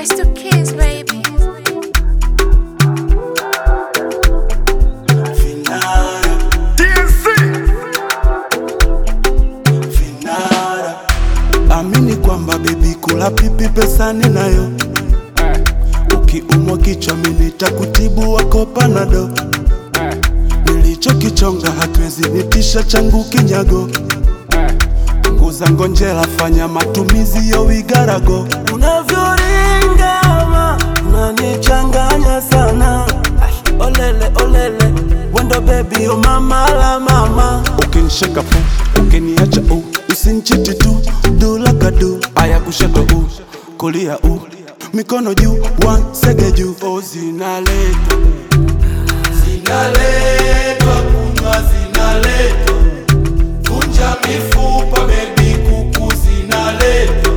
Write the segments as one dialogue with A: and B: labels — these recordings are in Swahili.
A: It's the kids, baby.
B: Amini kwamba bebi, kula pipi pesa ninayo. Ukiumwa kichwa mimi nitakutibu wako panado. Nilichokichonga hakiwezi nitisha changu kinyago. Punguza ngonjera, fanya matumizi yo wigarago. Unavyoringama unanichanganya sana. Ay, Olele olele, wendo baby o mama la mama. Ukinishika pu, ukiniacha u, usinchiti tu, do like I do. Aya kushoto u, kulia u, mikono juu, one sege juu. Oh, zinaletwa zinaletwa kunywa zinaletwa vunja mifupa bebi kuku zinaletwa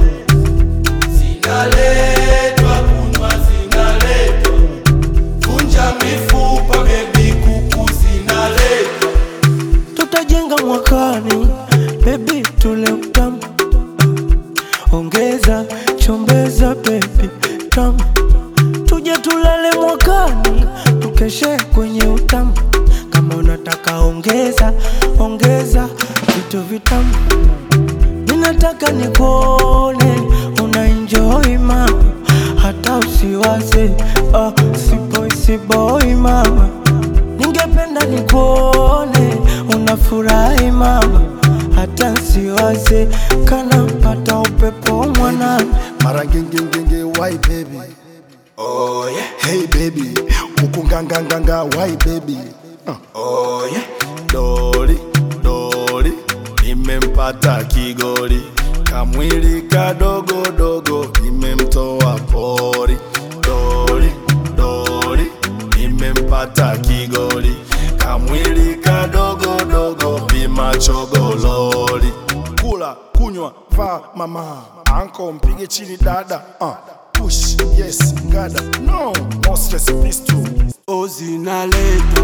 B: zinaletwa kunywa zinaletwa vunja mifupa bebi kuku zinaletwa
C: tutajenga mwakani, baby tule utamu, ongeza chombeza, baby tamu, tuje tulale mwakani, tukeshe kwenye utamu. Kama unataka ongeza ongeza vitu vitamu, minataka nikuone una enjoy mama, hata usiwaze ah, siboi siboi mama Ningependa nikuone unafurahi mama, hata nsiwaze kana pata upepo mwanana.
D: Mara ngengengenge why baby
B: oh yeah
D: Hey baby Huku nganganganga why baby uh.
B: oh yeah
D: Dori Dori Nimempata kigori Kamwili kadogo dogo Nimemtoa pori Dori Dori Nimempata kigori Kamwili kadogo dogo Vimachogololi Kula kunywa vaa mama Anko mpige chini dada uh. Push yes gada No no stress pistol
B: oh zinaletwa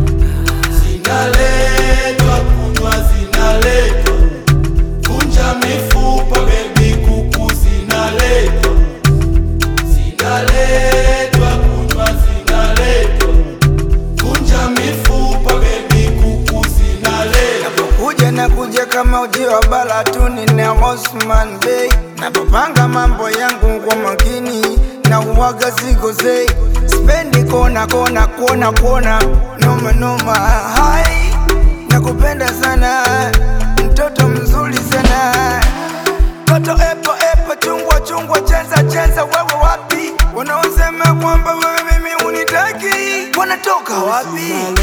B: zinaletwa kunywa zinaletwa vunja mifupa bebi kuku zinaletwa zinaletwa kunywa zinaletwa vunja mifupa bebi kuku zinaletwa
E: kuja na kuja kama uji wa balatuni na Osman Bey. Napopanga mambo yangu kwa makini na uwaga sigozei, spendi kona kona kona kona noma noma. Hai, nakupenda sana, mtoto mzuri sana, toto epo epo, chungwa chungwa, chenza chenza, wewe wapi? Wanaosema kwamba wewe mimi unitaki wanatoka wapi?